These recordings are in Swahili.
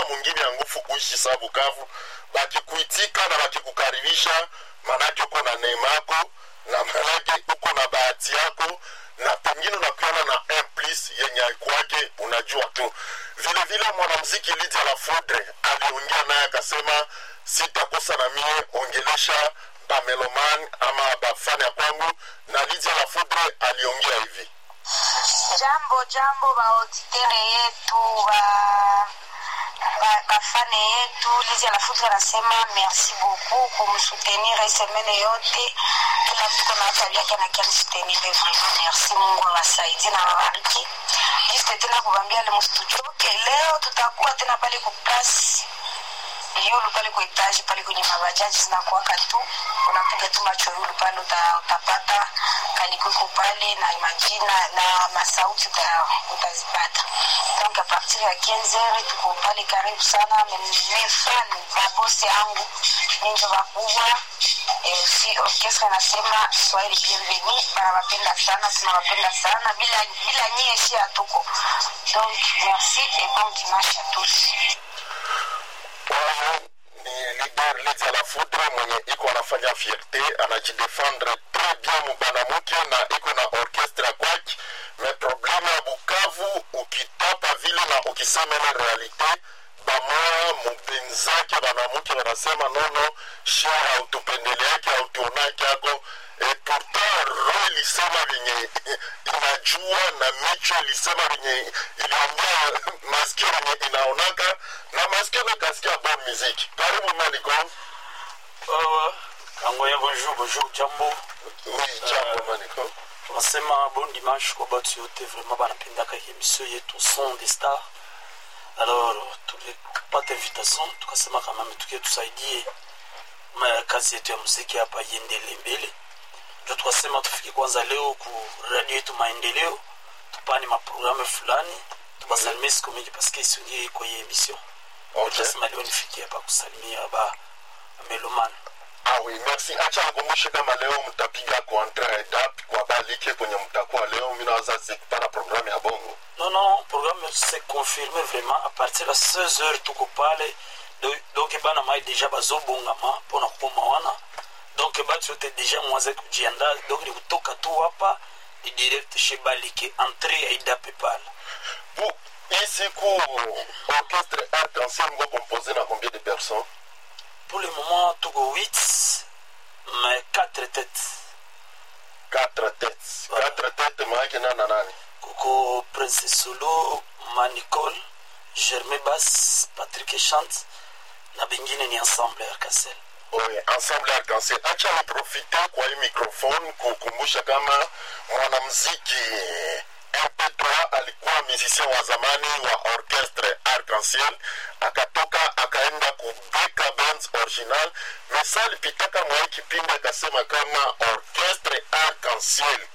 hakuna mwingine ya nguvu kuishi saa Bukavu. Bakikuitika na bakikukaribisha, manake uko na neema yako na manake uko na bahati yako, na pengine unakuana na un plus yenye kwake unajua tu. Vile vile mwanamuziki Lydia La Foudre aliongea naye akasema, sitakosa na mie ongelesha bameloman ama bafani ya kwangu, na Lydia La Foudre aliongea hivi Jambo jambo, baauditere yetu ba ba- bafane yetu Lizi Alafuti anasema merci beaucoup kumsutenir semene yote, kila mtu kuna tabia yake na kia msutenir vraiment. Merci, Mungu awasaidie na wabariki. Juste tena kubambia le msituchoke, leo tutakuwa tena pale kuplasi yulu pale kwa etaji pale kwenye mabajaji zinakuwaka tu, unapiga tu macho yulu pale uta, utapata kalikuko pale na majina na masauti uta, utazipata. Donc a partir ya 15 heures tuko pale karibu sana, mefa babosi yangu ninjo bakubwa eh, si orchestre nasema Swahili bienvenue, banawapenda sana, tunawapenda sana, bila bila nyie si hatuko. Donc merci et bon dimanche à tous. Huyu ni leader Lydia La Foudre mwenye iko anafanya fierte, anajidefendre très bien mubanamuke na iko na orchestre kwake. Me probleme ya Bukavu ukitapa vile na ukisema ile realite bamoya mupenzake banamuke wanasema nono, shia hautupendeleake hautuonake ako e pourtant roho ilisema vyenye inajua na micho ilisema vyenye iliongea masikio vyenye inaonaka na masikio nakasikia bon muziki karibu malikon Uh, kangoya bonjour bonjour jambo oui jambo malikon tunasema bon dimanche kwa batu yote vraiment banapendaka emission yetu son des stars alors tulipata invitation tukasema kama tukie tusaidie ma- kazi yetu ya muziki hapa iendele mbele ndio tukasema tufike kwanza leo ku radio yetu maendeleo tupani maprogramu fulani tubasalimie siku mingi paske isingie kwenye emission okay. tukasema leo nifikie hapa kusalimia ba melomani ah oui merci acha nikumbushe kama leo mtapiga kontra edap kwa balike kwenye mtakuwa leo mi nawaza sikupana programu ya bongo Non, non, programme s'est confirmé vraiment à partir de 16 heures tuko pale Do- donc bana mai deja bazobongama mpona kukoma wana donc batu yote deja mwaze kujianda donc ni kutoka tu hapa ni direct chez balike entrée ya idape pale Pour hii siku orchestre arc-en-ciel mko composé na combien de personnes pour le moment tuko 8 mais 4 têtes quatre têtes Voilà. quatre têtes maake nani na nani kuko prince solo manicole germain bas patrick chante na bengine ni ensemble arcasel Oui, ensemble arc-en-ciel acha niprofite kwa hii microphone kukumbusha kama mwanamziki mp3 alikuwa musicien wa zamani wa orchestre arc-en-ciel akatoka akaenda kubeka bands original mesa alipitaka mwa hii kipindi akasema kama orchestre arc-en-ciel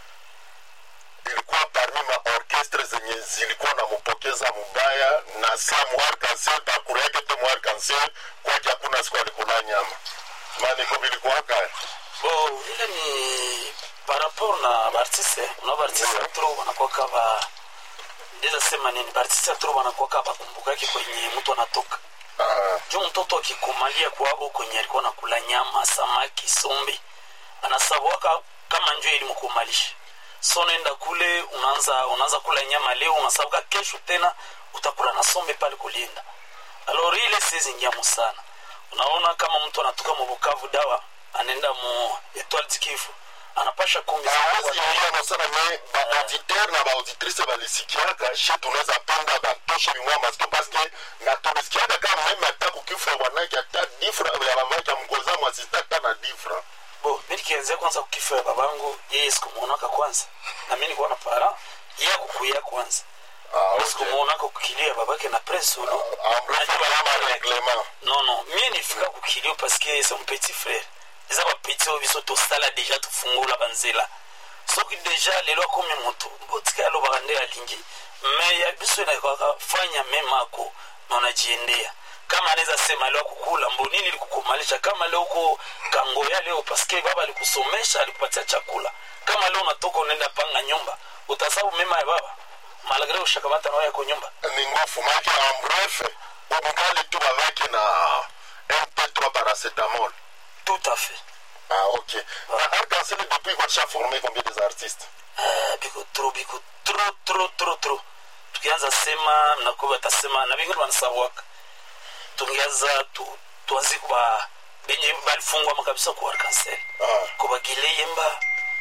ilikuwa parmi maorkestre zenye zilikuwa nampokeza mubaya na sa mwarkansel bakuru yake te mwarkansel kwake hakuna siku alikula nyama maniko vilikuwaka bon ile ni par rapport na baartiste una baartiste Ndio. tro wanakwaka ba ndeza sema nini baartiste tro wanakwaka bakumbukaki kwenye mtu anatoka Ah, juu mtoto akikumalia kwabo kwenye alikuwa nakula nyama samaki sombe anasabwaka kama njo ilimkumalisha so naenda kule unaanza unaanza kula nyama leo unasabuka kesho tena utakula na sombe pale kulinda alor ile sizingiamo sana unaona kama mtu anatoka mubukavu dawa anaenda mu etoile dikivu anapasha kumbi hawezi ingiano sana me baauditeur na baauditrice balisikiaka she tunaweza penda batoshe bimwa masike paske na tulisikiaka kama meme ata kukifra wanake ata difra ya bamaka mgoza mwasista ata na difra bo mi nikianzia kwanza kukifo ya babangu yeye sikumuonaka kwanza na mi nilikuwa na para yeye akukuya kwanza Ah, okay. sikumuonaka kukilia babake na prince uno amrefu balama reglement non non mie nifika kukilio parceke c'est mon petit frère eza bapeti oyo biso tosala deja tofungola banzela soki deja lelo akomi moto botika alobaka nde alingi me ya biso enakaka fanya meme ako na unajiendea kama anaweza sema leo akukula mbo nini likukumalisha kama leo uko kangoya leo paske baba alikusomesha alikupatia chakula kama leo unatoka unaenda panga nyumba utasabu mema ya baba malgre ushakamata nao yako nyumba ni ngufu make amrefe ungali tu bavaki na mp3 paracetamol tout à fait ah ok na arc-en-ciel depuis kwatisha forme combien des artistes Eh, biko tro biko tro tro tro tro tukianza sema nakuwa batasema na bingine banasabwaka tungianza tu, tuanzi kuba benye balifungwama kabisa ku arkansel ah. kuba gileyemba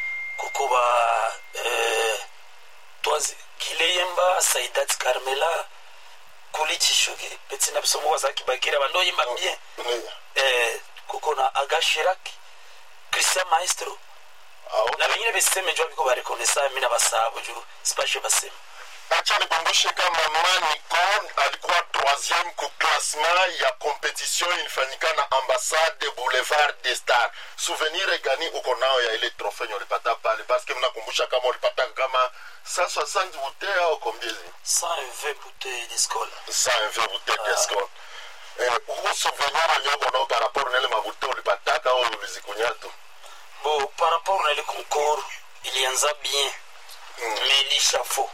kukuba eh, twazi gileyemba saidat carmela kuli chishugi peti na biso moko bazalaki bagira bandoyemba bien Ndiyo. eh, kuko na aga shirak christian maestro Ah, ok. na bengine beseme njo biko barekonesa mi na basabo ju sipashe baseme acha nikumbushe kama manicon alikuwa troisième ku classement ya competition ilifanyika na ambassade boulevard des star souvenir gani uko nao ya ile trofe nye ulipata pale paske mnakumbusha kama ulipata kama 160 bouteille au combien 120 bouteilles d'escole 120 bouteille d'escol eh, huu souvenir wenye uko nao par rapport na ile mabute ulipataka au ulizikunya tu bo par rapport na ile concours ilianza bien mais ilishafo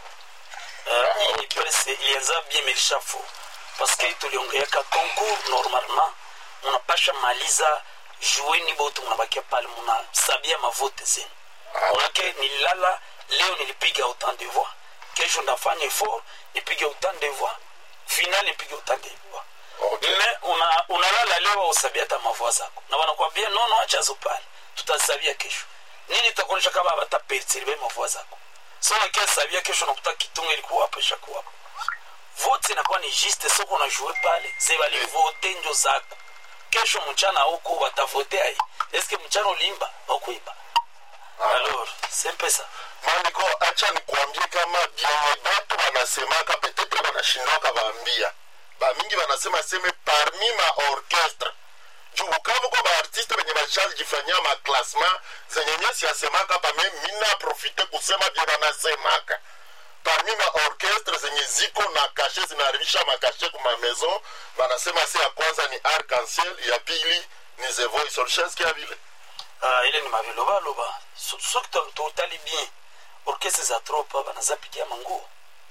uh, ili presse ilianza bien mais ilishafo parce que tuliongeaka concours normalement munapasha maliza jueni bote munabakia pale munasabia mavote zenu Ah, manake nililala leo nilipiga autant de voix kesho ndafanya effort nipige autant de voix final nipige autant de voix ok. me una- unalala leo usabia hata mavua zako na wanakwambia nono achazo pale tutasabia kesho nini itakuonyesha kama batapertiribe mavua zako so wakiasabia kesho nakuta kitunga ilikuwa hapo ishakuwa hapo vote inakuwa ni juste soko unajue pale ze balivote njo zako kesho mchana huko watavote ai eske mchana ulimba wakuiba alors c'est un peu ça maandiko acha nikuambie kama vyenye batu wanasemaka petetre wanashindwaka vaambia bamingi wanasema seme parmi ma orchestre juu bukavu kwa baartiste benye bashalijifanyia maklasma zenye nyesi yasemaka pame mina profite kusema vye wanasemaka parmi ma orchestre zenye ziko na kashe zinaharibisha makashe kuma maison wanasema se ya kwanza ni arc-en-ciel ya pili ni the voice olshaskia vile Ah, ile ni mavilobaloba So- soki to- totali bien orkestre za tropa banaza pigia manguo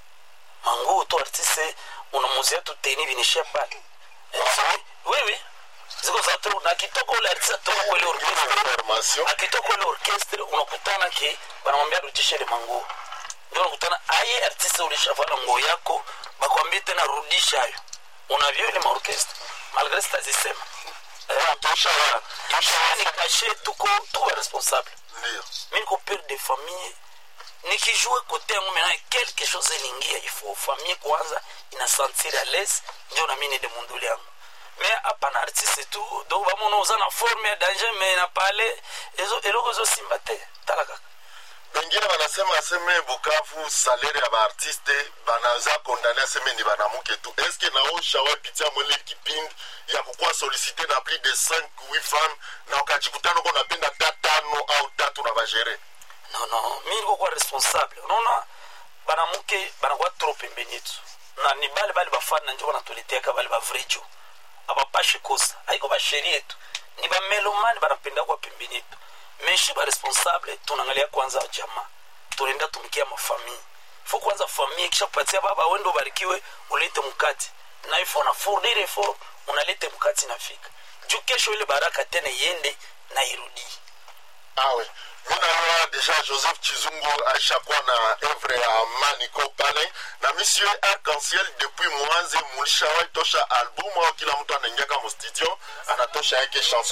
manguo to artiste unamuzia tu teni vinishia pale Eh, so- wewe ziko za tro na kitoko ule artiste atoka kwa ile orkestre information akitoka ile orkestre unakutana ke banamwambia rudisha ile manguo ndio unakutana aye artiste ulishavala nguo yako bakwambie tena rudisha hayo unavyo ile maorkestre malgré sitazisema Eh, tosha ni kashe tuko tuko responsable ndio mi niko pere de famille nikijue kote yangu mena quelque chose elingia ifo famille kwanza inasentir à l'aise ndio na mine de munduli yangu me hapana artiste tu donc bamona oza na forme ya danger me na pale ezo- eloko ezosimba te tala kaka bengine banasema aseme bukavu salere ya baartiste banaza kondane aseme ni banamuke tu eske naosha wapitia mwele kipindi ya kukuwa solicite na plus de 5 8 femmes na ukajikutana uko napenda ta tano au tatu na bagere non non mi niko kuwa responsable unaona banamuke banakuwa trop pembeni yetu na ni bale bale bafani na njo banatuleteaka bale bavrejo abapashe kosa haiko basheri yetu ni bamelomani banapenda kuwa pembeni yetu meshi baresponsable tunaangalia kwanza jamaa tunaenda tumikia mafamii fo kwanza famii kisha kupatia baba wendo ubarikiwe ulete mkati na ifo na fournir effort unalete mkati nafika juu kesho ile baraka tena iende na irudii awe mi naloa deja joseph chizungu aishakuwa na evre ya maniko pale na monsieur arc-en-ciel depuis mwanze mulishawai tosha albumu au kila mtu anaingiaka mustudio anatosha yake chanson